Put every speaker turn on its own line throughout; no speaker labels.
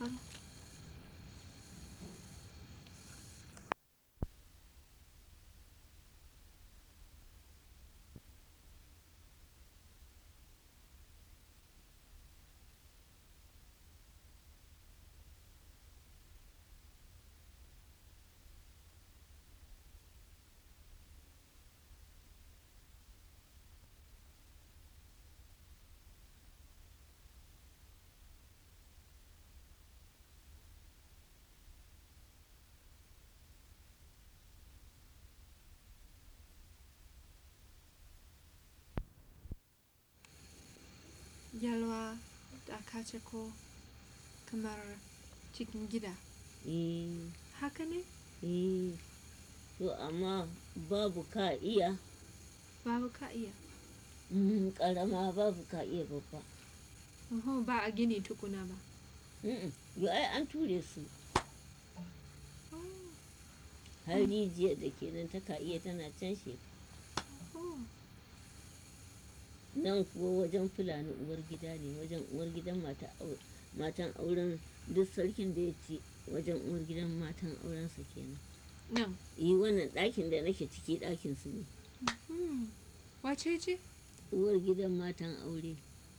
faru yalwa da kace ko kamar cikin gida
eh
haka ne
eh to amma babu ka iya
babu ka iya
mm, karama babu ka iya babba
Oho, ba a gini tukuna ba
Mm-mm. yo ai an ture su
Oh,
har rijiyar da kenan ta ka iya tana can shi
oh.
nan kuwa wajen fulani uwar gida ne wajen uwar gidan mata au- matan auren duk sarkin da ya ci wajen uwar gidan matan aurensa kenan
nan
yi wannan ɗakin da nake ciki ɗakin su ne
hmm. wace ce
uwar gidan matan aure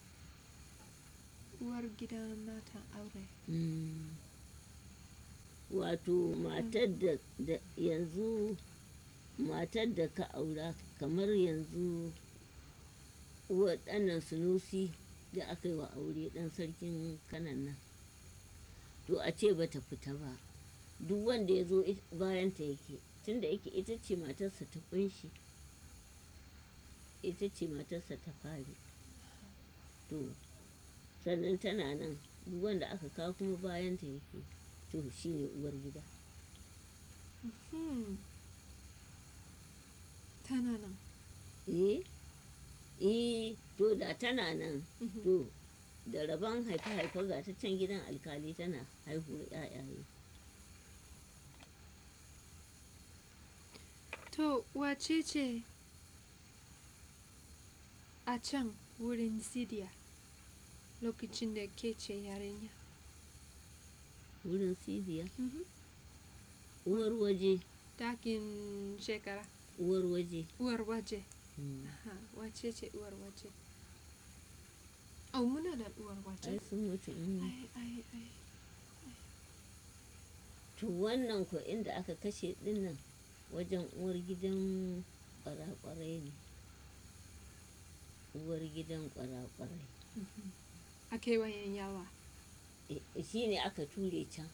uwar gidan matan aure
Mm. wato matar da, da yanzu matar da ka aura kamar yanzu waɗannan sunusi da aka yi wa aure ɗan sarkin kanan nan to a ce bata fita ba duk wanda ya zo bayanta yake tunda yake ita ce matarsa ta kunshi ita ce matarsa ta fari to sannan tana nan duk wanda aka kawo kuma bayanta yake to shi ne uwar gida
hmm. tana nan
eh eh to da tana nan
Mhm.
to da rabon haife-haife ga ta can gidan alkali tana haihuwar 'ya'yaye
to wace ce a can wurin sidiya lokacin da ke ce yarinya
wurin sidiya
Mhm.
uwar waje
dakin shekara
uwar waje
uwar waje
Mm.
Aha, wace ce uwar waje oh muna da uwar waje
ai sun mutu mm.
ai ai ai
to wannan ko inda aka kashe dinnan wajen uwar gidan kwarakwarai ne uwar gidan kwarakwarai
Mhm. a kewayen yawa
shi ne aka ture can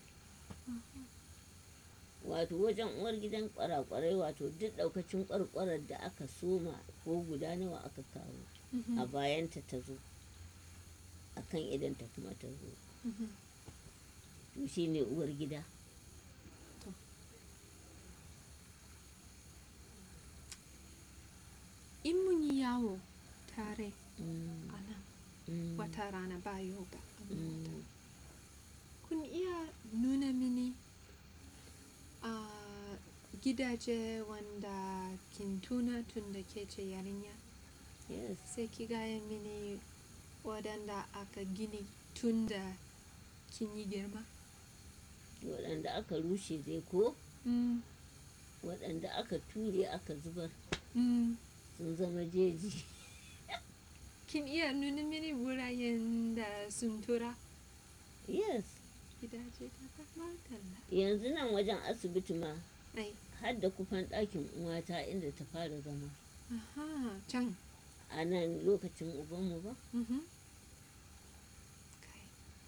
wato wajen uwar gidan kwarakwarai wato duk daukacin kwarkwarar da aka soma ko guda nawa aka kawo
Mhm.
a bayanta ta zo a kan idanta kuma ta zo
Mhm.
to shi ne uwar gida
in mun yi yawo tare
Mm,
a nan
mm,
wata rana ba yoga a mota
mm.
kun iya nuna mini a gidaje wanda kin tuna tun da ke ce yarinya
yes
sai ki gaya mini waɗanda aka gini tun da kin yi girma
waɗanda aka rushe dai ko
mm.
waɗanda aka ture aka zubar
Mm.
sun zama jeji
kin iya nuna mini wuraren da sun tura
yes
gidaje da madalla
yanzu nan wajen asibiti ma
ai
har da kufan ɗakin uwata inda ta fara zama
aha can
a nan lokacin ubanmu ba
Mhm. Kai.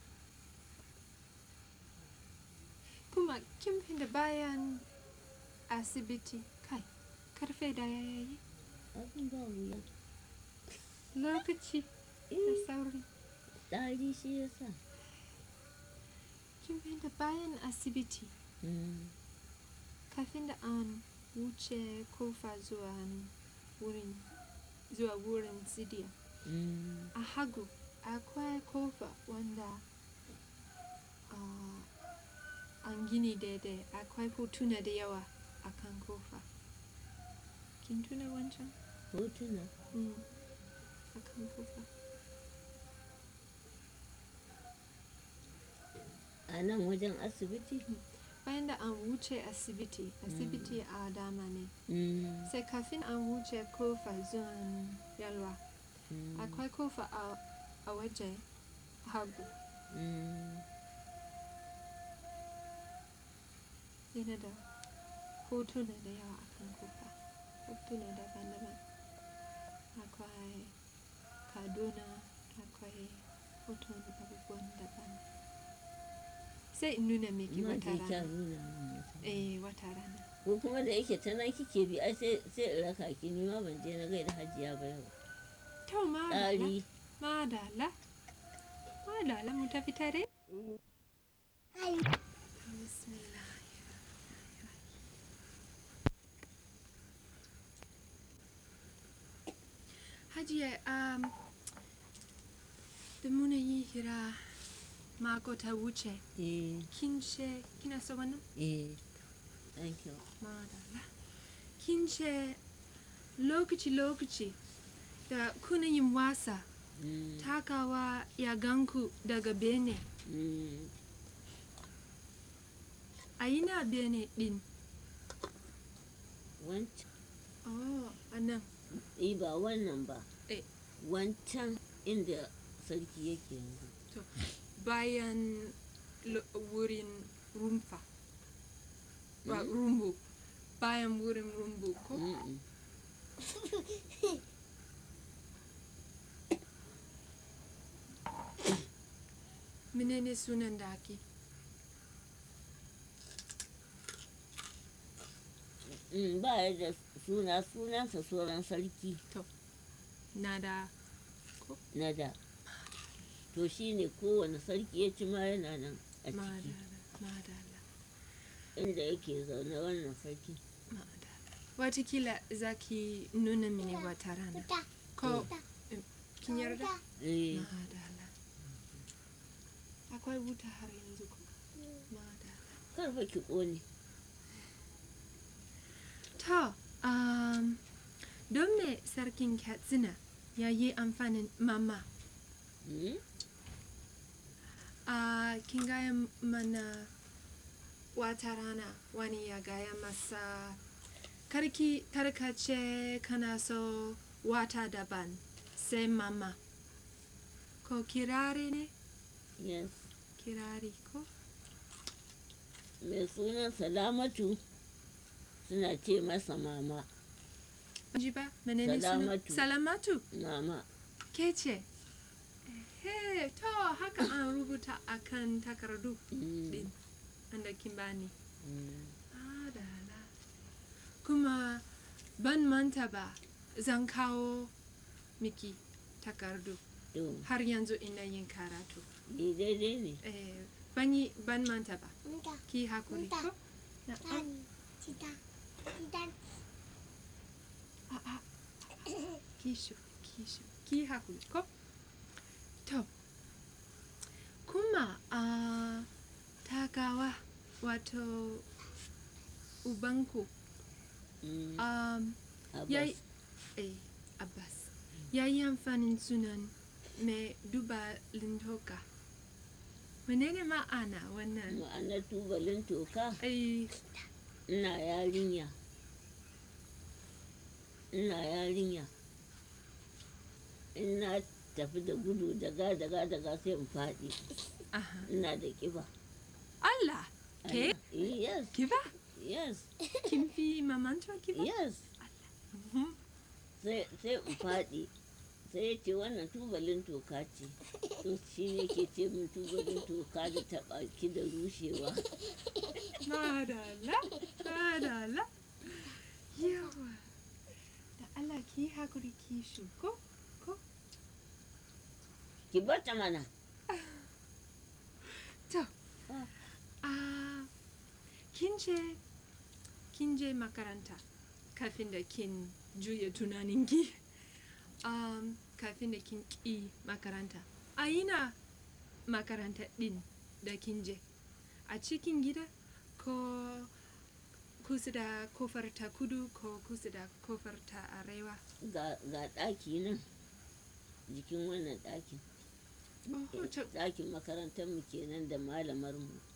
Kuma kin fi da bayan asibiti kai karfe da ya yayi
abin ba wuya
lokaci da
eh
sauri
ɗari shi ya sa
kin fi da bayan asibiti
Mm,
kafin da an wuce kofa zuwa wurin zuwa wurin sidiya
mm,
a hagu akwai kofa wanda ah, an gini daidai akwai hotuna da yawa a kan kofa kin tuna wancan
hotuna
mm. a kan kofa
a nan wajen asibiti
bayan da an wuce asibiti asibiti a dama ne
Mm,
sai kafin an wuce kofa zuwan yalwa
mm,
akwai kofa a, a waje hagu
mm.
yana da hotuna da yawa a kan kofa hotuna daban-daban akwai kaduna akwai hoton abubuwan daban sai in nuna miki
Ma
wata
je kya
rana
nuna min wata.
eh wata rana
ko kuma da yake ta nan kike bi ai sai sai in raka ki ni ma ban je na gaida hajiya ba yau
to madala
tsari
madala madala mu tafi tare bismillah hajiya um, da muna yi hira mako ta wuce
eh
kin ce kina so wannan
eh thank you
madala kin ce lokaci-lokaci da kuna yin wasa
Mm,
takawa ya ganku daga bene
mm.
a ina bene din
wancan
oh a nan
eh ba wannan ba
Eh.
wancan inda sarki yake yanzu
to bayan lo- wurin rumfa ba
Mm.
rumbu bayan wurin rumbu ko
Mm-mm.
menene sunan daki
Mm, ba ya da suna sunansa sauran sarki
na da
na da to shi ne kowane sarki ya ci ma yana nan a ciki
madala madala
inda yake zaune wannan sarki
madala watakila za ki nuna mini wata rana ko kin yarda
eh
madala akwai wuta har yanzu ko madala
karfa ki ƙone
To, um, don me sarkin Katsina ya yi amfanin mama?
Mm?
A kin gaya mana wata rana wani ya gaya masa karki karkace kana so wata daban sai mama. Ko kirari ne?
yes
Kirari ko?
mai sunan salamatu suna ce masa mama
Ji ba? Menene sunan?
Salamatu.
Salamatu.
mama
Ke ce? Ehe, to haka an rubuta akan takardu.
Mm,
din wanda kin bani.
mm.
Adala. Kuma ban manta ba zan kawo miki takardu
to
har yanzu ina yin karatu.
ni daidai ne
Eh, ban yi ban manta ba. Ki hakuri ko? Na, a, a, a, ki shu, ki shu, ki hakuri ko? To, kuma a takawa wato ubanku
Mm,
um,
Abbas.
yayi eh Abbas ya yi amfanin sunan mai duba lintoka menene ma'ana wannan
ma'anar tubalin toka
ai
ina yarinya ina yarinya in na tafi da gudu daga daga daga sai in faɗi
aha
ina da ƙiba
Allah ke
Allah. yes
kiba
yes
kin fi mamantuwa kiba
yes
Mhm.
sai sai in faɗi sai ya ce wannan tubalin toka ce to shi ne ke ce min tubalin toka da taɓa ki da rushewa
madala madala yawa da Allah ki hakuri ki shu ko ko
ki bata mana
to
Ah.
ah kin ce kin je makaranta kafin da kin juya tunaninki um, kafin da kin ƙi makaranta a ina makaranta ɗin da kin je a cikin gida ko kusa da kofar ta kudu ko kusa da kofar ta arewa
ga ga ɗaki nan jikin wannan ɗakin
oh, to,
ɗakin makarantar mu kenan da malamar mu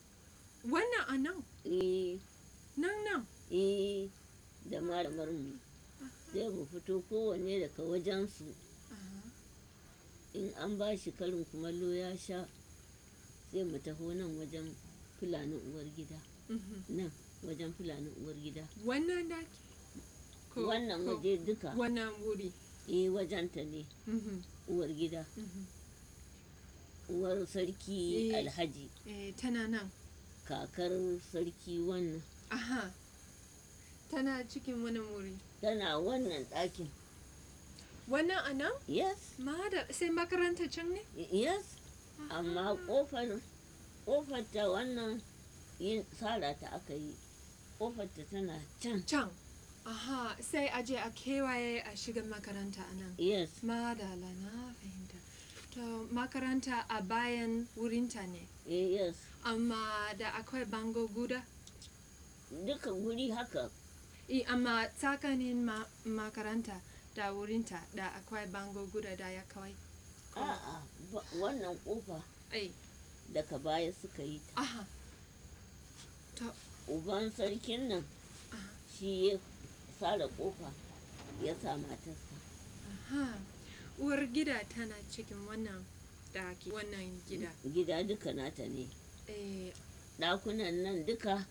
Wannan a nan,
eh
nan nan.
eh da malamar mu sai mu fito kowanne daga wajensu
Aha.
in an ba shi karin kumallo ya sha sai mu taho nan wajen fulanin uwar gida
Mhm.
nan wajen fulanin uwar gida
Wannan daki? Ko-
wannan
ko
waje duka
Wannan wuri.
eh wajenta ne
Mhm.
uwar gida
Mhm.
uwar sarki
Eh.
alhaji
Eh, tana nan.
kakar sarki wannan
Aha. Tana cikin wani wuri.
tana wannan ɗakin
Wannan a nan?
yes
Mada, sai makaranta can ne?
yes amma ƙofar ƙofar ta wannan yin tsara ta aka yi ƙofar ta tana can
Can. Aha, sai a je a kewaye a shiga makaranta a nan.
yes
Madala na fahimta. To makaranta a bayan wurinta ne.
eh, yes
Amma da akwai bango guda.
duka guri haka
I, amma tsakanin ma makaranta da wurinta da akwai bango guda da ya kawai. Ko-
a'a ba- wannan ƙofa
Ai,
daga baya suka yi ta
aha. To,
uban sarkin nan
aha.
shi ya tsara ƙofa ya sa matarsa
Aha. Uwar gida tana cikin wannan daki, wannan gida.
gida duka nata ne
Eh,
ɗakunan nan duka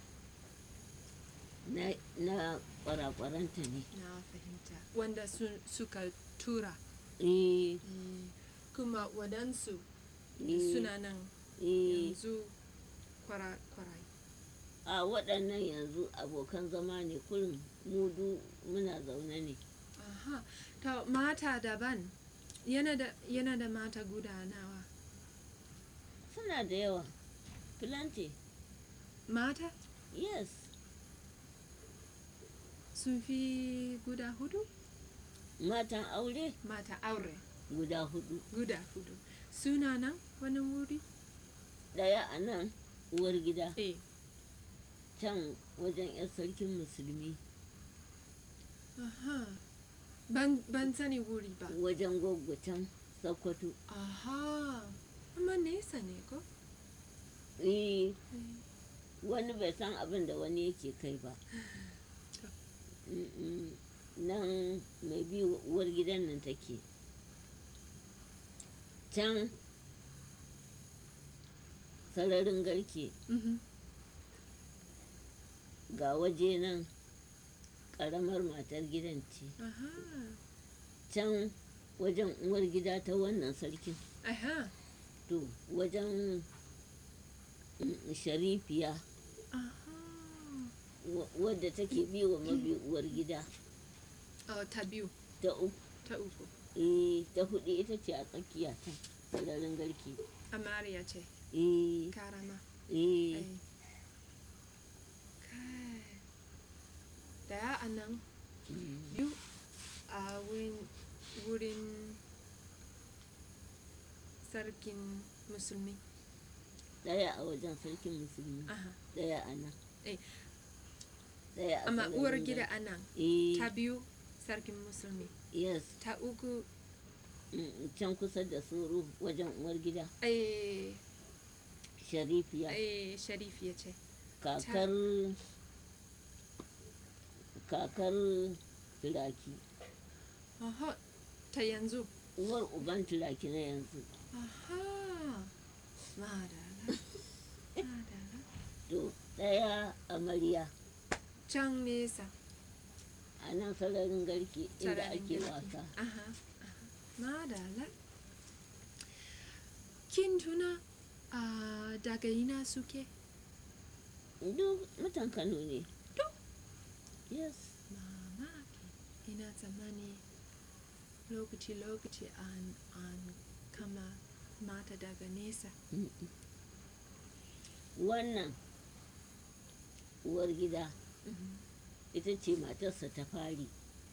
na, na kwarakwaranta ne
na fahimta. Wanda su, suka tura.
eh,
Eh, kuma wadansu
eh,
suna nan
eh,
yanzu kwara kwarai.
a waɗannan yanzu abokan zama ne kurin mudu muna zaune ne
Aha. To mata daban. Yana da, yana da mata guda nawa.
suna da yawa plenty
Mata
yes
sun fi guda hudu?
matan aure
Mata aure
guda hudu
guda hudu. Suna nan wani wuri?
ɗaya a nan uwar gida
Eh.
can wajen 'yan sarkin musulmi
Aha. Ban, ban sani wuri ba.
wajen gwaggwa can sakkwato
Aha. Amma nesa ne ko?
eh
Eh.
wani bai san abin da wani yake kai ba
To.
Mm-mm. nan mai bi uwar gidan nan take can sararin garke
Mhm.
ga waje nan ƙaramar matar gidan ce
Aha.
can wajen uwar gida ta wannan sarkin
Aha.
to wajen mm, sharifiya
Aha.
wa- wadda take bi wa mabi uwar gida
Oh, ta biyu,
ta uku
ta uku.
eh ta hudu ita ce a tsakiya can sararin garke
Amariya ce,
eh
karama.
eh
Ai. Kai. Daya a nan,
mm,
biyu a wurin, wurin sarkin musulmi.
daya a wajen sarkin musulmi
Aha.
daya a nan
Eh.
daya a
Amma
sararin
uwar
garke.
gida a nan,
eh
ta biyu sarkin musulmi.
yes
Ta uku,
mm, can kusa da suru wajen uwar gida
eh,
sharifiya
eh, sharifiya ce.
kakar kakar turaki
Aha. Ta yanzu.
uwar uban turaki na yanzu
Aha. Madala. Madala.
to daya amarya
Can nesa.
a nan sararin garke inda
Sararin
ake
garke.
wasa
Aha. aha. Madala. Kin tuna a daga ina suke?
duk mutan kano ne
Duk?
yes
Mamaki. Ina tsammani lokaci-lokaci an, an kama mata daga nesa.
Mm-mm. wannan uwar gida
Mhm.
ita ce matarsa ta fari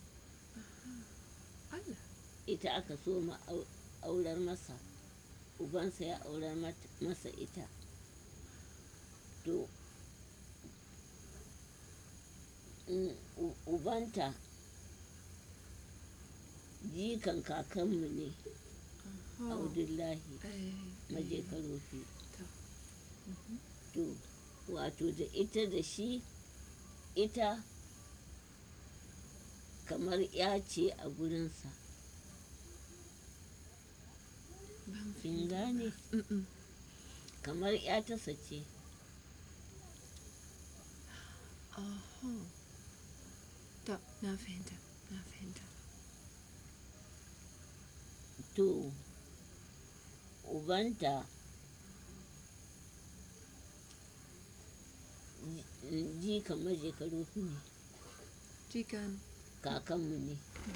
Allah.
ita aka so ma au- aurar masa ubansa ya aurar mat- masa ita to mm, u- ubanta jikan kakanmu ne
Aha.
audullahi
Eh,
maje
eh,
karofi
to. Mhm.
to wato da ita da shi ita kamar ya ce a gurinsa
ban
kin gane
Mm-mm.
kamar ya tasa ce
Aha. To, na fahimta, na fahimta.
to ubanta ji- ji kamar shekaru ne
Jikan,
kakanmu ne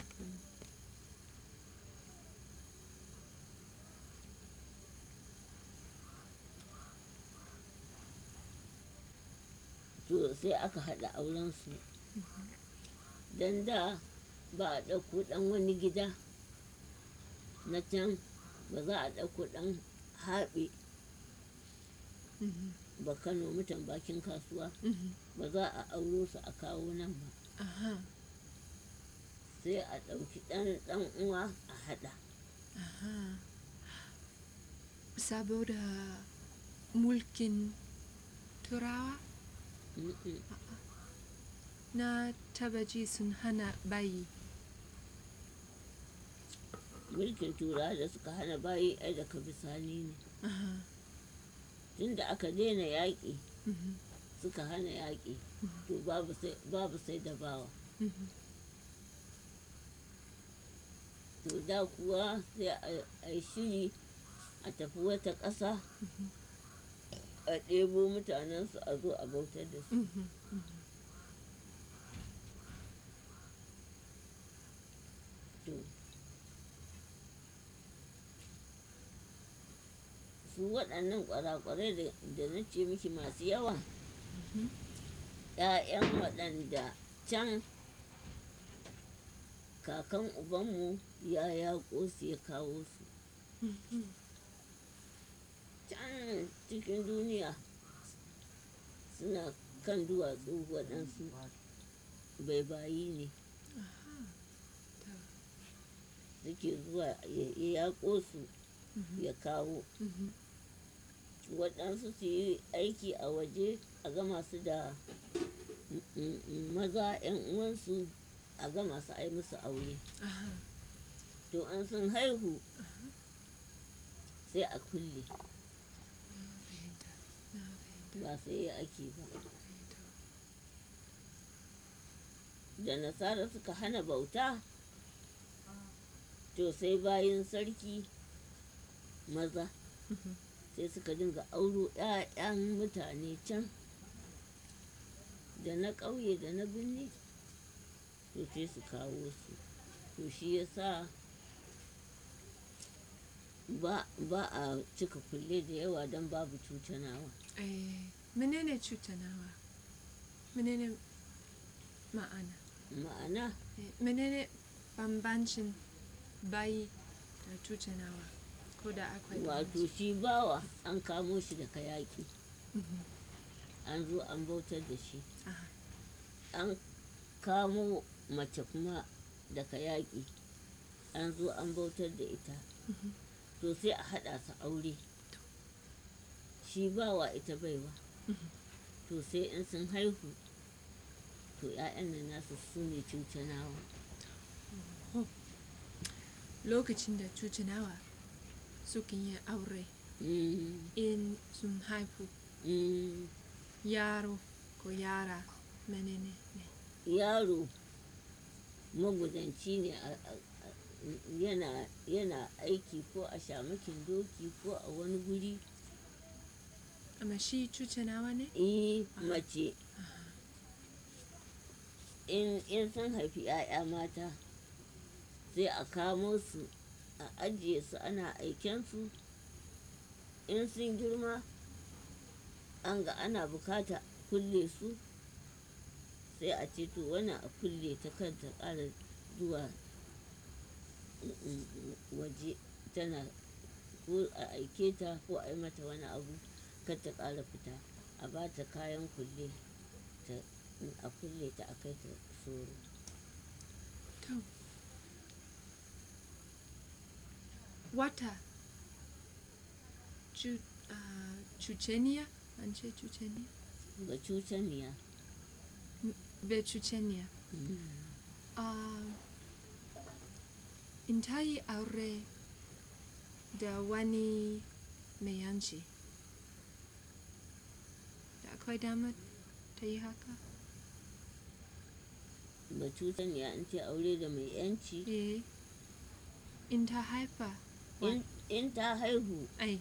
to sai aka haɗa aurensu don da ba a ɗauko ɗan wani gida na can ba za a ɗauko ɗan haɓe
mhm,
ba kano mutan bakin kasuwa
mhm.
ba za a auro su a kawo nan ba
Aha,
sai a ɗauki ɗan ɗan uwa a haɗa
aha. Saboda mulkin turawa
Mm-mm.
na taba ji sun hana bayi.
mulkin turawa da suka hana bayi ai daga bisani ne
Aha,
tunda aka daina yaƙi
mhm,
suka hana yaƙi to babu sai babu sai da bawa
mhm.
to da kuwa sai a- a yi shiri a tafi wata ƙasa a ɗebo mutanensu a zo a bautar da su
Mhm, mhm.
to su waɗannan ƙwarakwarai da- da na ce miki masu yawa
Mhm.
‘ya'yan waɗanda can kakan ubanmu ya yaƙo su ya kawo su
Mhm.
can cikin duniya suna kan duwatsu waɗansu baibayi ne
Aha, to,
suke zuwa ya ya yaƙo su
mhm,
ya kawo
mhm.
waɗansu su yi aiki a waje a gama su da mm, mm, mm, maza 'yan uwansu a gama su ai musu aure
Aha,
to an sun haihu sai a kulle
na fahimta, na fahimta.
ba sai ya ake ba
To,
da nasara suka hana bauta to sai bayan sarki maza
mhm.
sai suka dinga auro 'ya'yan mutane can da na ƙauye da na birni to sai su kawo su to shi ya sa ba, ba a cika kulle da yawa don babu cutanawa
Eh, menene cutanawa? Menene ma'ana?
ma'ana
Eh, menene bambancin bayi da cutanawa? Ko da akwai
wato
bambanci?
shi bawa an kamo shi daga yaƙi
Mhm.
an zo an bautar da shi
Aha,
an kamo mace kuma daga yaƙi an zo an bautar da ita
mhm.
to sai a haɗa su aure shi bawa ita baiwa
Mhm.
to sai in sun haihu to 'ya'yan nan nasu su ne cucanawa
Lokacin da cutanawa sukan yi aure
Mm,
in sun haifu
mm.
yaro ko yara menene ne?
yaro magudanci ne a- a- a- yana yana aiki ko a shamakin doki ko a wani guri
Amma shi cutanawa ne?
eh mace in in sun haifi 'ya'ya mata sai a kamo su a ajiye su ana aikensu in sun girma an ga ana bukata kulle su sai a ce to wannan a kulle ta kanta ƙara zuwa mm, mm, waje tana ko a aike ta ko a yi mata wani abu kar ta ƙara fita a ba ta kayan kulle ta a kulle ta a kai ta soro
To. Wata. Cu, uh, cuceniya? An ce cuceniya?
ga cucaniya
Bechuchenia. Uh, in ta yi aure da wani mai yanci. Da akwai damar ta yi haka?
ga cucaniya an ce aure da mai yanci
Eh. In ta haifa.
in, in ta haihu
Ai.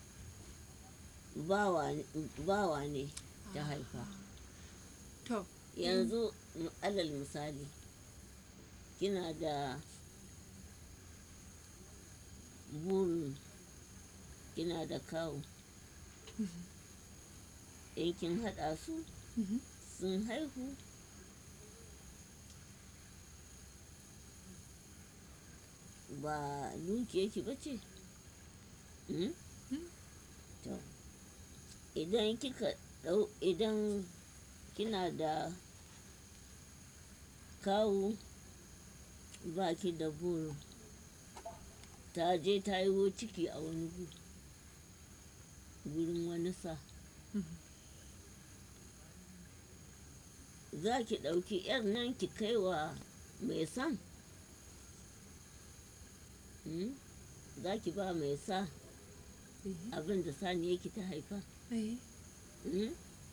bawa, bawa ne ta haifa
To.
yanzu m- alal misali kina da burin kina da kawo in kin haɗa su
Mhm.
sun haihu ba dukiyarki ba ce Hmm?
Mm.
to idan kika ɗau idan kina da kawo ba ki da burin ta je ta yi ciki a wani gu gurin wani sa
Mhm.
za ki ɗauki 'yar nan ki kai wa mai san Hmm? za ki ba mai sa
Eh.
abin da sani yake ta haifa
Eh.
Hmm?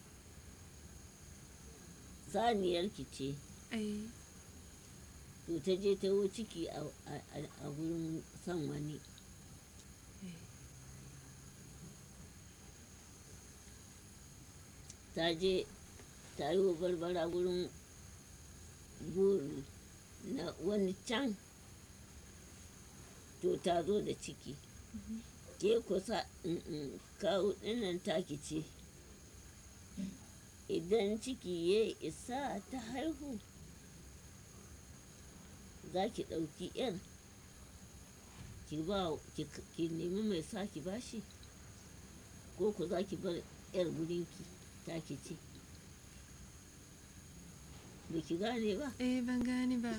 saniyarki ce
Eh.
to ta je ta yi ciki a, a, a- a gurin son wani
Eh.
ta je ta yi wa barbara gurin buri na wani can to ta zo da ciki
Mhm.
ke kusa mm, kawo ɗinnan taki ce idan ciki ya isa ta haihu za ki ɗauki 'yar ki ba ki, ki nemi mai sa ki bashi ko ku za ki bar 'yar gurinki taki ce ba ki gane ba
Eh, ban gane ba.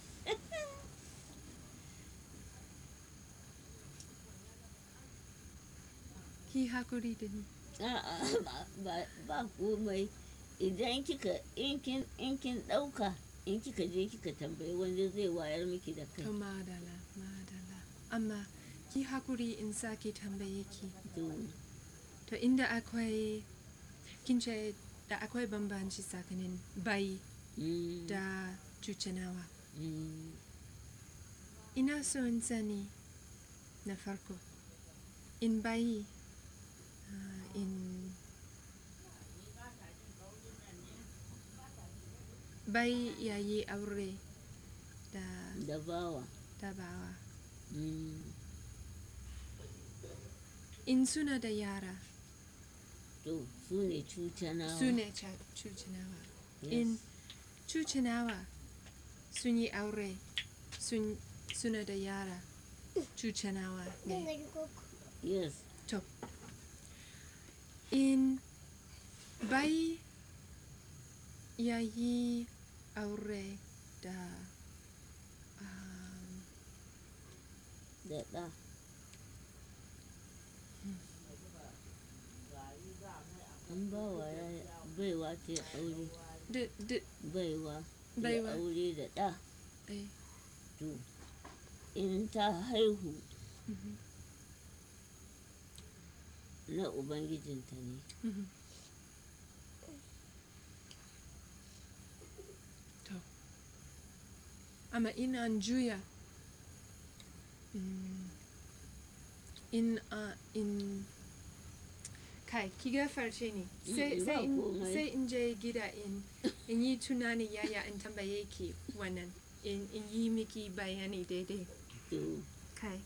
Ki hakuri da ni.
A'a ba, ba, ba komai idan kika in kin in kin ɗauka in kika je kika tambayi wanda zai wayar miki da kai
To madala, madala. Amma ki hakuri in sake tambaye ki.
to
To inda akwai kin ce da akwai bambanci tsakanin bayi
mm,
da cucinawa.
mm,
Ina so in sani na farko. In bayi ah, in bayi ya yi aure da
da bawa
tabawa.
mm,
In suna da yara
to su ne cucanawa
su ne ca- cucinawa.
yes.
In cucinawa sun yi aure sun suna da yara cucinawa ne.
yes
To, in bai ya yi aure da um,
da ɗa an bawa ya baiwa ta yi aure
da, da,
baiwa ya
Baiwa.
aure da ɗa
eh,
to in ta haihu
mhm,
na ubangijinta ne
mhm. To, amma in an juya mm, in uh, in kai ki gafarce ni sai
Mm,
sai
ba
in
komai.
sai in je gida in in yi tunani yaya in tambaye ki wannan in in yi miki bayani daidai
to
kai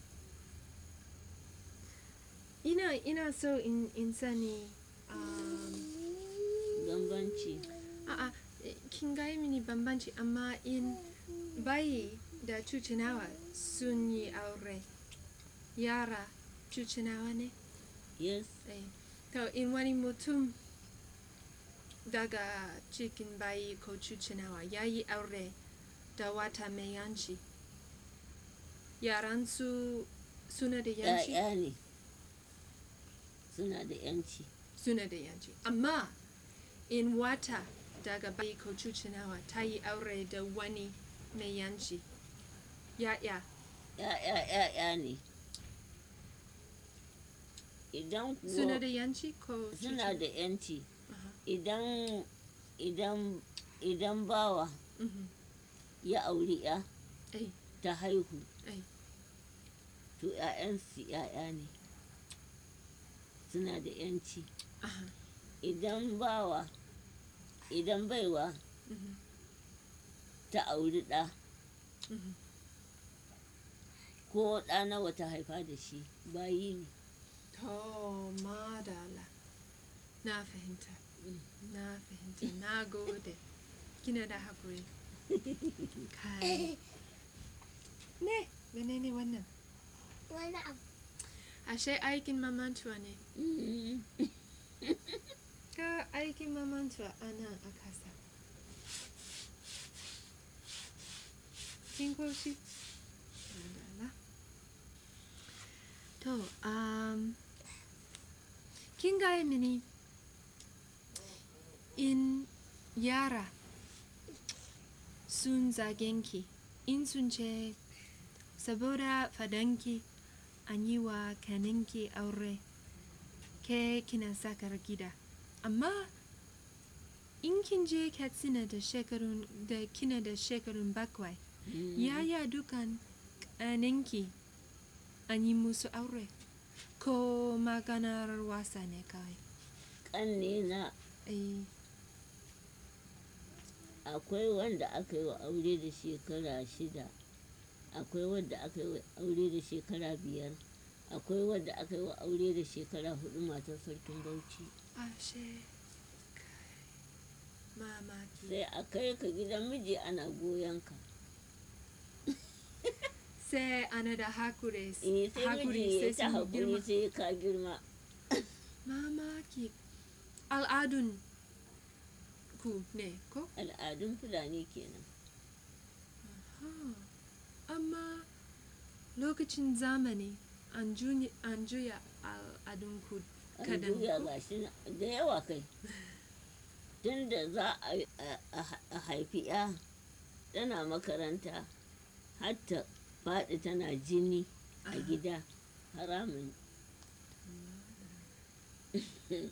ina ina so in in sani um,
bambanci
a'a eh, kin gaya mini bambanci amma in bayi da cucinawa sun yi aure yara cucinawa ne
yes
Eh, to in wani mutum daga cikin bayi ko cucinawa ya yi aure da wata mai yanci yaran su suna da yanci
‘ya'ya ne suna da ‘yanci
suna da yanci amma in wata daga bai ko cucinawa ta yi aure da wani mai yanci ya'ya
ya'ya ya'ya ne idan kuwa
suna da yanci ko
suna
cuci-
da yanci
Aha.
idan idan idan bawa
Mhm.
ya auri ya
ai
ta haihu
ai
to 'ya'yansu 'ya'ya ne suna da yanci
aha
idan bawa idan baiwa
Mhm.
ta auri ɗa
Mhm.
ko ɗa nawa ta haifa da shi bayi ne
to madala na fahimta
Mm.
na fahimta na gode kina da haƙuri kai ne menene wannan
Wani abu.
ashe aikin mamantuwa ne
Mm.
ka aikin mamantuwa a nan a kasa kin koshi Madala. to um, kin gaya mini in yara sun zagenki in sun ce saboda fadanki an yi wa kaninki aure ke kina sakar gida amma in kin je katsina da shekarun da kina da shekarun bakwai
Mm.
yaya dukan kaninki an yi musu aure ko maganar wasa ne kawai
ƙanne na
eh
akwai wanda aka yi wa aure da shekara shida akwai wanda aka yi wa aure da shekara biyar akwai wanda aka yi wa aure da shekara hudu matar sarkin bauchi
ashe kai mamaki
sai a kai ka gidan miji ana goyon ka
sai ana da hakuri
eh sai
hakuri
miji ya
sai
ta
sun girma
haƙuri sai ka girma
mamaki al'adun ku ne ko
al'adun fulani kenan
Ah, amma lokacin zamani an juya, an juya al'adun ku
an
kadan
juya
ko?
gashi na- da yawa kai tun da za a, a- a- a haifi ya tana makaranta hatta faɗi tana jini a
Aha.
gida haramun
Kai.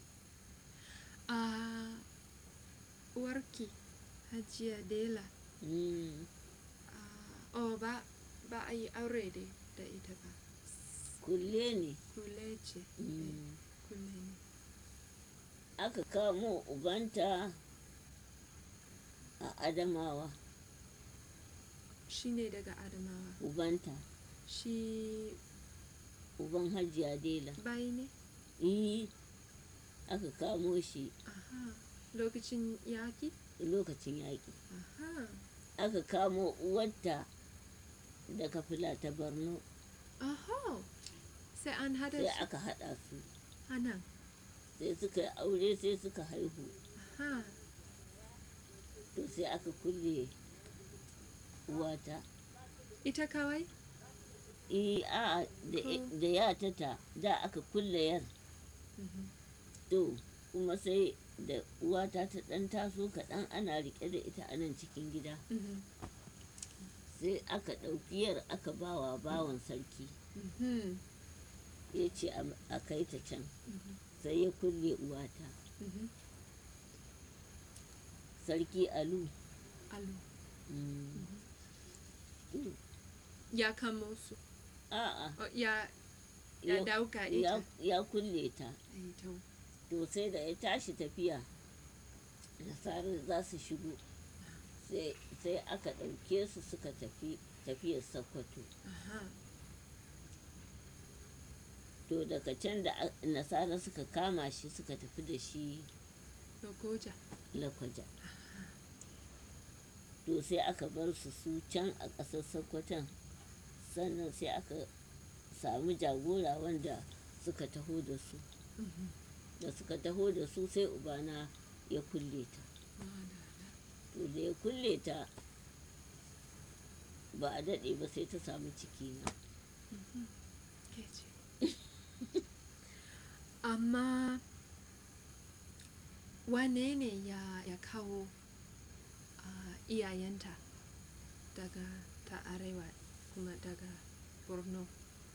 Ah, uwarki hajiya dela
Mm,
ah, oh ba ba a yi aure da da ita ba
kulle ne
kule ce eh,
Mm.
kule ne
aka kamo ubanta a adamawa
shi ne daga adamawa
ubanta
shi
uban hajiya dela
bai ne
yi aka kamo shi
aha lokacin yaki
lokacin yaƙi
aha
aka kamo uwarta daga fila ta borno
aha sai an hada
sai
su
aka haɗa su
a nan
sai suka yi aure sai suka haihu
aha
to sai aka kulle uwata
ita kawai
i a da
Ko-
da ya tata da aka kulle yar
Mhm.
to kuma sai da uwata ta ɗan taso kaɗan ana riƙe da ita a nan cikin gida
Mhm.
sai aka ɗauki yar aka bawa bawan sarki
Mhm.
ya ce a- a kai ta can
Mhm.
sai ya kulle uwata
Mhm.
sarki alu
Alu.
mm, to,
ya kamo su
a'a
Oh, ya ya
ya-
dauka ita
ya, ya kulle ta
Ai, to.
to sai da ya tashi tafiya nasarar za su shigo sai sai aka ɗauke su suka tafi tafiyar sakwato
aha
to daga can da a- nasara suka kama shi suka tafi da shi
lokoja
lakwaja to sai aka bar su su can a ƙasar sakwaton sannan sai aka samu jagora wanda suka taho da su
Mhm.
da suka taho da su sai ubana ya kulle ta
Madala.
to da ya kulle ta ba a daɗe ba sai ta samu ciki na
Mhm. Ke ce. amma wane ne ya, ya kawo ah, iyayenta daga ta arewa kuma daga borno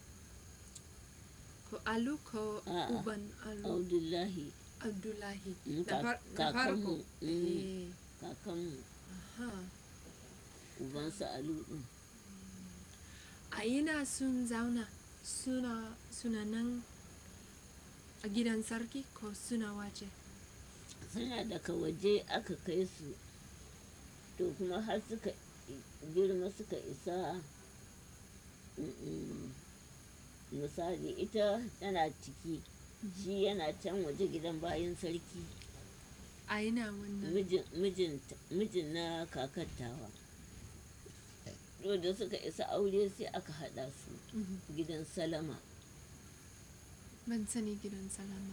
ko alu ko
A'a,
uban alu
abdullahi
abdullahi
Mm,
na,
ka-
far, na farko
kakanmu, mm.
Eh,
kakanmu
aha.
ubansa alu ɗin
a ina sun zauna suna suna nan a gidan sarki ko suna waje
suna daga waje aka kai su to kuma har suka i- girma suka isa mm, mm, misali ita tana ciki shi yana can waje gidan bayan sarki
a ina wannan
mijin mijin mijin na kakattawa to da suka isa aure sai aka haɗa su
Mhm.
gidan salama
ban sani gidan salama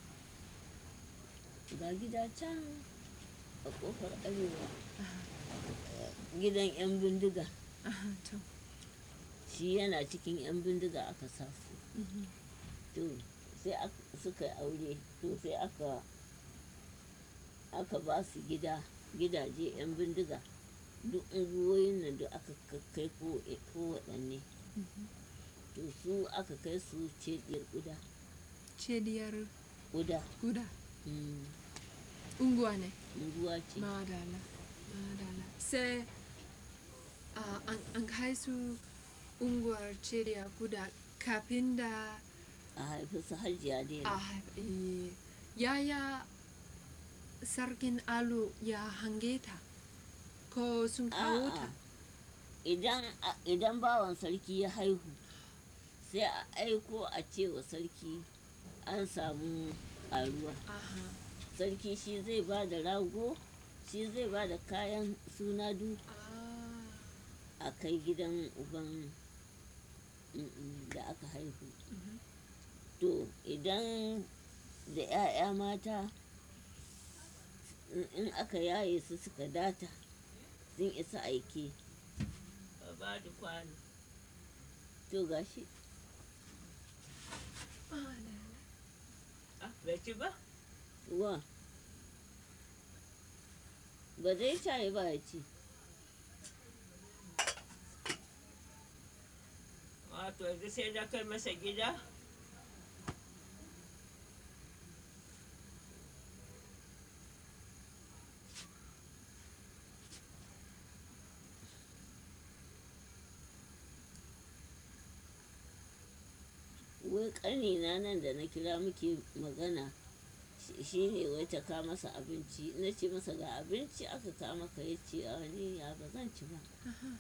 ga gida can a ƙofar arewa
aha,
gidan 'yan bindiga
aha, to
shi yana cikin 'yan bindiga aka sa su
mhm.
to sai ak- suka yi aure to sai aka aka ba su gida gidaje 'yan bindiga duk unguwoyin nan da aka kai ko ko waɗanne
Mhm.
to su aka kai su cediyar guda
cediyar
guda
guda
mm,
unguwa ne
unguwa ce
madala madala sai ah, an, an kai su unguwar cediyar guda kafin da
a haifi su hajiya
a
dela
haif- eh, yaya sarkin alu ya hange ta ko sun kawo ta
A'a, idan a- idan bawan sarki ya haihu sai a aiko a ce wa sarki an samu ƙaruwa
aha
sarki shi zai ba da rago shi zai ba da kayan suna du
ah,
a kai gidan uban mm, da aka haihu
mhm.
to idan da 'ya'ya mata in- in aka yaye su suka data sun isa aike ba da kwano to gashi
madala
bai ci ba wa ba zai caye ba ya ci
Wato yanzu sai na kai masa gida?
wai ƙanina nan da na kira muke magana shi- shi ne wai ta ka masa abinci na ce masa ga abinci aka ka maka ya ce a ni ya ba zan ci ba
aha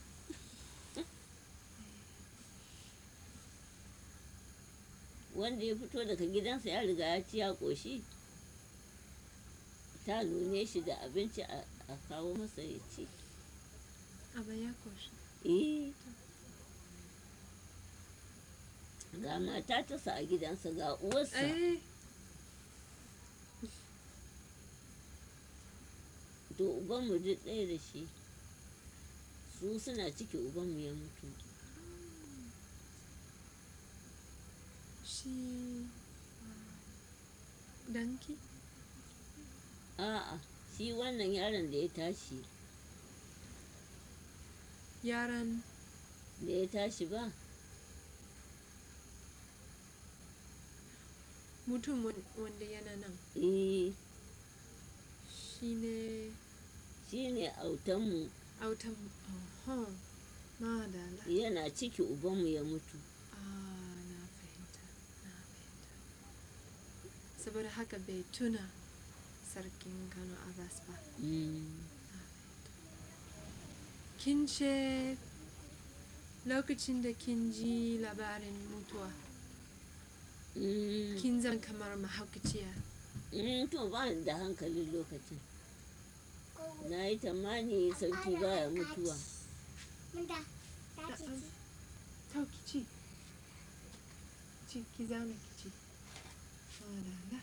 wanda ya fito daga gidansa ya riga ya ci ya ƙoshi ta nune shi da abinci a a kawo masa ya ci
aba ya koshi
eh ga mata tasa a gidansa ga uwarsa
eh
to ubanmu duk ɗaya da shi su suna ciki ubanmu ya mutu
shi danki
a'a shi wannan yaron da ya tashi
yaran
da ya tashi ba
mutum wan- wanda yana nan
eh
shi ne
shi ne autanmu
autan aha madala
yana ciki ubanmu ya mutu
ah na fahimta na fahimta saboda haka bai tuna sarkin kano abbas ba
Mm.
kin ce lokacin da kin ji labarin mutuwa
Mm.
kin zan kamar mahaukaciya
Mm, to ba ni da hankalin lokacin na yi tamani sarki baya mutuwa
Manda, ta ci ci.
to ki ci ci ki zauna ki ci madala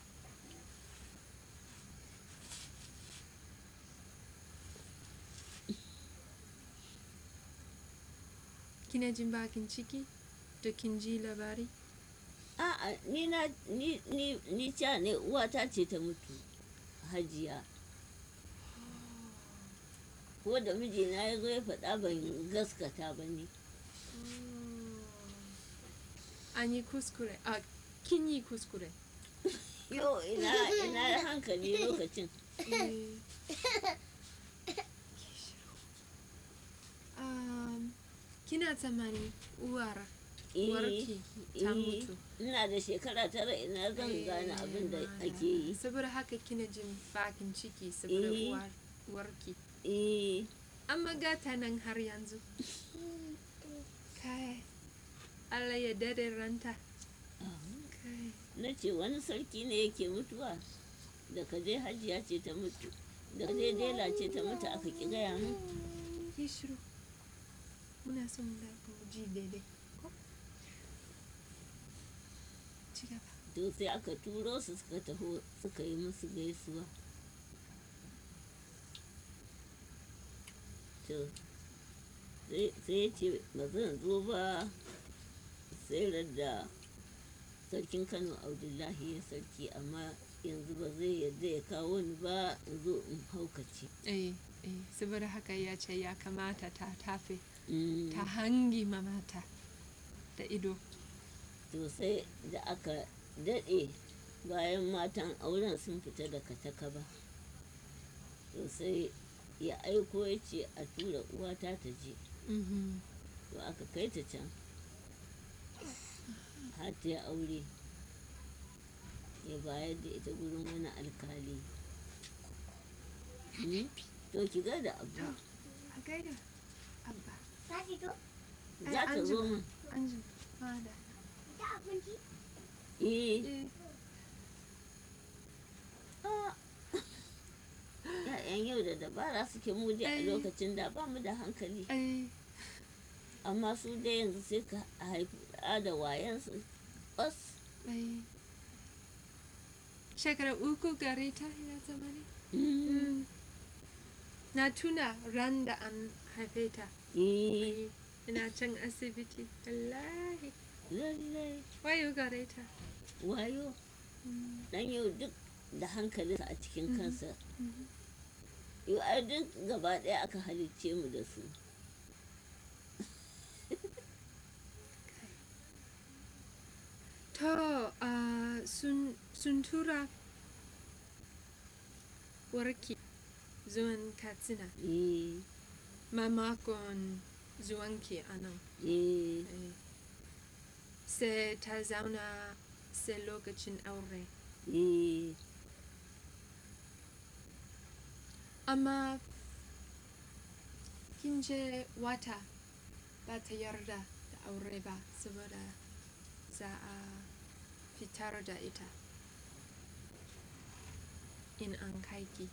kina jin bakin ciki da kin ji labari
a'a ni na ni ni ni ca ne uwata ce ta mutu hajiya ko da mijina ya zo ya faɗa ban gaskata ba ne
An yi kuskure. A kin yi kuskure.
yau ina ina hankali lokacin
Eh. Um, kina tsammani uwar
Eh,
uwarki ta
eh,
mutu.
ina da shekara tara ina zan gane abin da ake yi
Saboda haka kina jin bakin ciki saboda
Eh.
uwar uwarki.
eh
Amma gata nan har yanzu. Kai. Allah ya dade ranta. Kai.
na ce wani sarki ne yake mutuwa da ka je hajiya ce ta mutu da dai dela ce ta mutu aka ki gaya mu
Yi shiru. Muna son mu da mu ji daidai. Ko? Ci gaba.
to sai aka turo su suka taho suka yi musu gaisuwa to sai sai ya ce ba zan zo ba sai da sarkin kano abdullahi ya sarki amma yanzu ba zai yadda ya kawo ni ba in zo in haukace
Eh, eh, saboda haka ya ce ya kamata ta tafe,
Mm,
ta hangi mamata da ido.
to sai da aka daɗe bayan matan auren sun fita daga takaba to sai ya aiko ya ce a tura uwata ta je
Mhm.
to aka kai ta can har ta yi aure ya bayar da ita gurin wani alkali Mm, to ki ga da abu
A gaida, Abba.
Za ki zo?
Ai,
za ta
an
zo
jima.
min
An ji, fada.
Da abinci?
eh
Eh,
ya'yan yau da dabara suke mu dai a
Ai.
lokacin da ba mu da hankali
eh,
amma su dai yanzu sai ka haifi ɗa da wayansu bas
eh. Shekara uku gare ta ya zama ne?
Mm,
Mm. Na tuna ran da an haife ta.
eh,
Eh, Ina can asibiti. Wallahi.
lallai
Wayo gare ta.
wayo
Mm.
dan yau duk da hankalinsa a cikin
Mhm.
kansa
Mhm.
yau ai duk gaba ɗaya aka halicce mu da su
To, uh, sun, sun tura warki zuwan Katsina
eh,
mamakon zuwanki a nan.
eh,
Eh. Sai ta zauna sai lokacin aure.
eh,
Amma kin je wata ba ta yarda da aure ba saboda za a fitar da ita in an kai ki.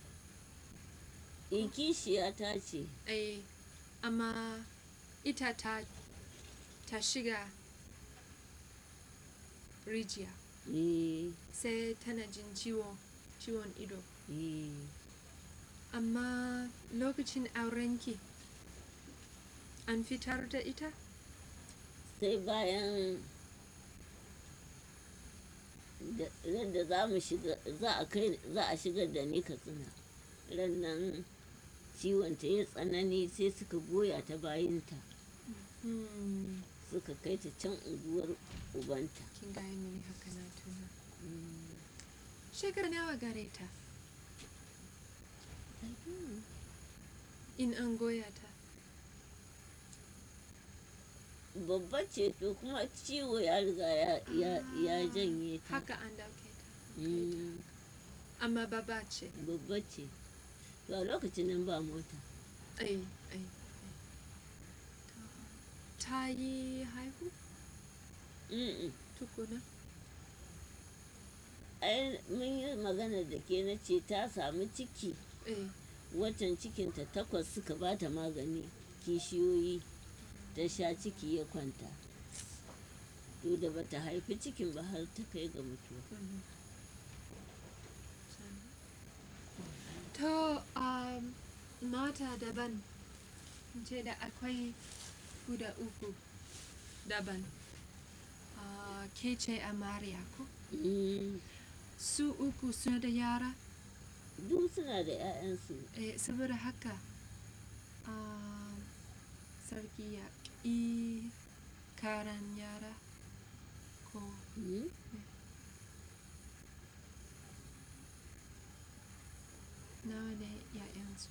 eh, kishiya ta ce
Eh, amma ita ta, ta shiga rijiya
eh,
sai tana jin ciwo ciwon ido
eh,
amma lokacin aurenki an fitar da ita
sai bayan da ran da za mu shiga za a kai za a shigar da ni katsina ran nan ciwon ta ya tsanani sai suka goya ta bayinta
hmm.
suka kai ta can unguwar ubanta
kin gaya mini haka na tuna
Mm.
shekara nawa gare ta in an goya ta
babba ce to kuma ciwo ya riga ya, ya, ya janye ta
haka an dauke ta
Mm,
amma baba ce
babba ce to a lokacin nan ba mota
ai ai ai. ta yi haihu
Mm-mm.
tukuna
ai mun yi magana da ke na ce ta samu ciki
eh
watan cikinta takwas suka ba ta magani kishiyoyi ta sha ciki ya kwanta to da bata haifi cikin ba har ta kai ga mutuwa
mhm. to um, mata daban ce da akwai guda uku daban uh, ke ce amarya ko
Mm,
su uku suna da yara
duk suna da 'ya'yansu
eh, saboda haka ah, sarki ya ƙi karan yara ko
Mm?
nawa ne ‘ya'yansu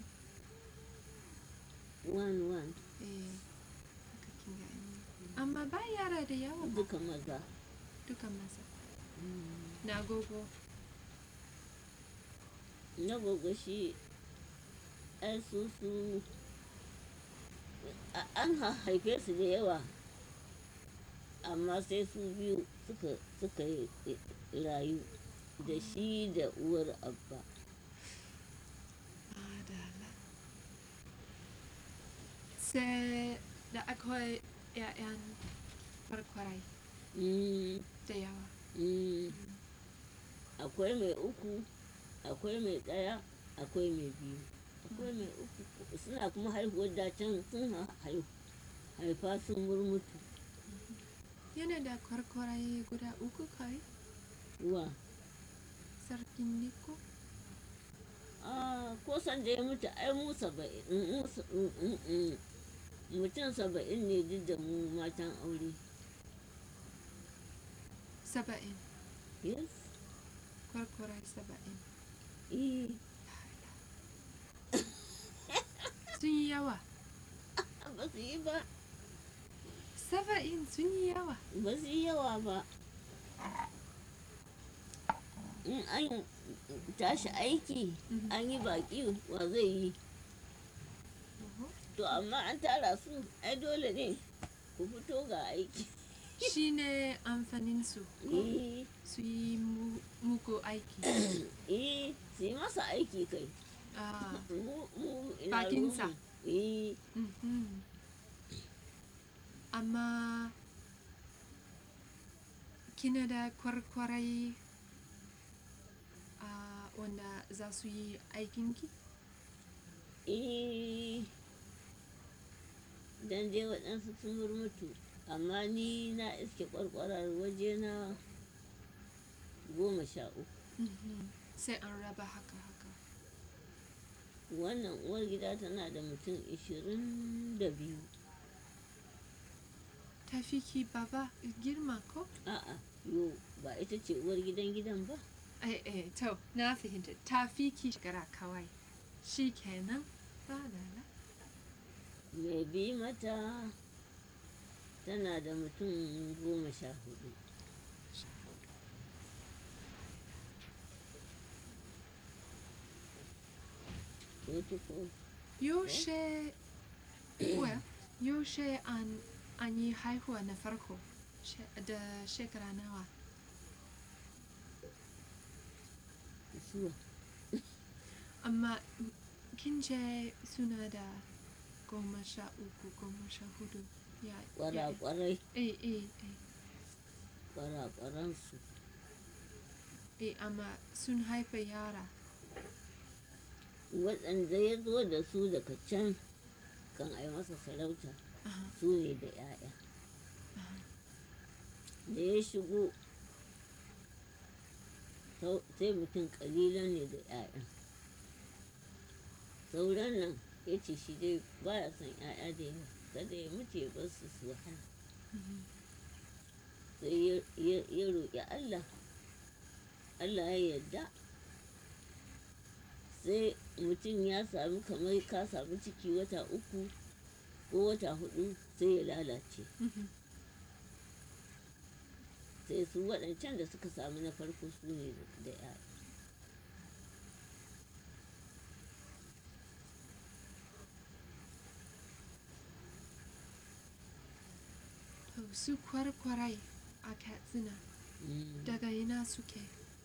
one one
eh, haka kin gani amma ba yara da yawa ba
duka maza
duka maza
Mm.
na gogo
na gogo shi ai su su a- an ha- haife su da yawa amma sai su biyu suka suka yi i- rayu da shi da uwar abba
Adala. Sai da akwai ‘ya'yan kwarkwarai
Mm,
da yawa.
mm. akwai mai uku akwai mai ɗaya akwai mai biyu akwai mai uku suna kuma haihuwar dacen sun ha- haihu haifa sun murmutu
Yana da kwarkwarai guda uku kai,
wa
sarkin Niko.
Ah, ko san da ya mutu ai mu saba'in mu sa- mm, mm, mm. mutum saba'in ne duk da mu matan aure
Saba'in,
yes
kwarkwarai saba'in.
eh
Sun yi yawa.
ba su yi ba
Saba'in sun yi yawa.
ba su yi yawa ba in an tashi aiki
Mhm.
an yi baki wa zai yi
Oho.
to amma an tara su ai dole ne ku fito ga aiki
Shi ne amfaninsu,
eh
su yi mu- muku aiki.
eh su yi masa aiki kai
Ah,
mu mu ina
Bakinsa.
ruwanmu. eh
mhm. Amma kina da kwarkwarai ah, wanda za su yi aikinki?
eh dan dai waɗansu sun murmutu amma ni na iske ƙwarƙwarar waje na goma sha uku
Mhm. Sai an raba haka haka.
wannan uwar gida tana da mutum ishirin da biyu
Tafi ki baba girma ko?
a'a yo ba ita ce uwar gidan gidan ba
Eh, eh, to, na fahimta. Tafi ki shekara kawai. Shi kenan. Ba lala.
mai bi mata tana da mutum goma sha hudu ko ko
Yaushe, well, yaushe an, an yi haihuwa na farko she- da shekara nawa?
zuwa
Amma kin ce suna da goma sha uku, goma sha hudu. Ya, ya,
kwarakwarai
eh, eh, eh,
kwarakwaransu
eh, amma sun haifa yara.
waɗanda ya zo da su daga can kan ai masa sarauta
Aha,
su ne da 'ya'ya
aha.
da ya shigo sau- sai mutum ƙalilan ne da 'ya'ya sauran nan ya ce shi dai baya son 'ya'ya da yawa kada ya mutu ya bar su su wahala
Mhm.
sai ya- ya ya roƙi allah allah ya yarda sai mutum ya sami kamar ka sami ciki wata uku ko wata hudu sai ya lalace
Mhm.
sai su waɗancan da suka samu na farko su ne da ya
To, su kwarkwarai a Katsina daga ina suke?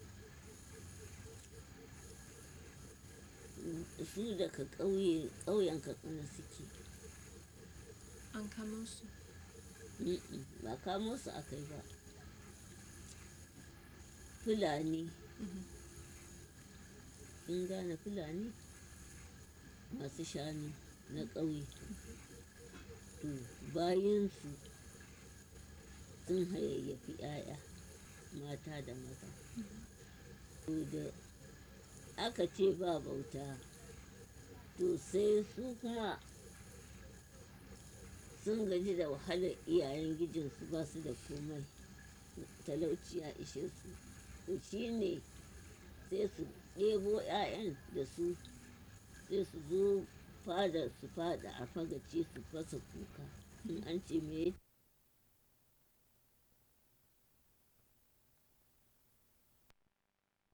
su daga ƙauye ƙauyen katsina suke
An kamo su.
Mm-mm, ba kamo su aka yi ba fulani
Mhm.
in gane fulani masu shanu na ƙauye to bayansu sun hayayyafi 'ya'ya mata da maza to da aka ce ba bauta to sai su kuma sun gaji da wahalar iyayen gijinsu ba su da komai talauci ya ishe su to shi ne sai su ɗebo 'ya'yan da su sai su zo fada su fada a fagaci su fasa kuka in an ce me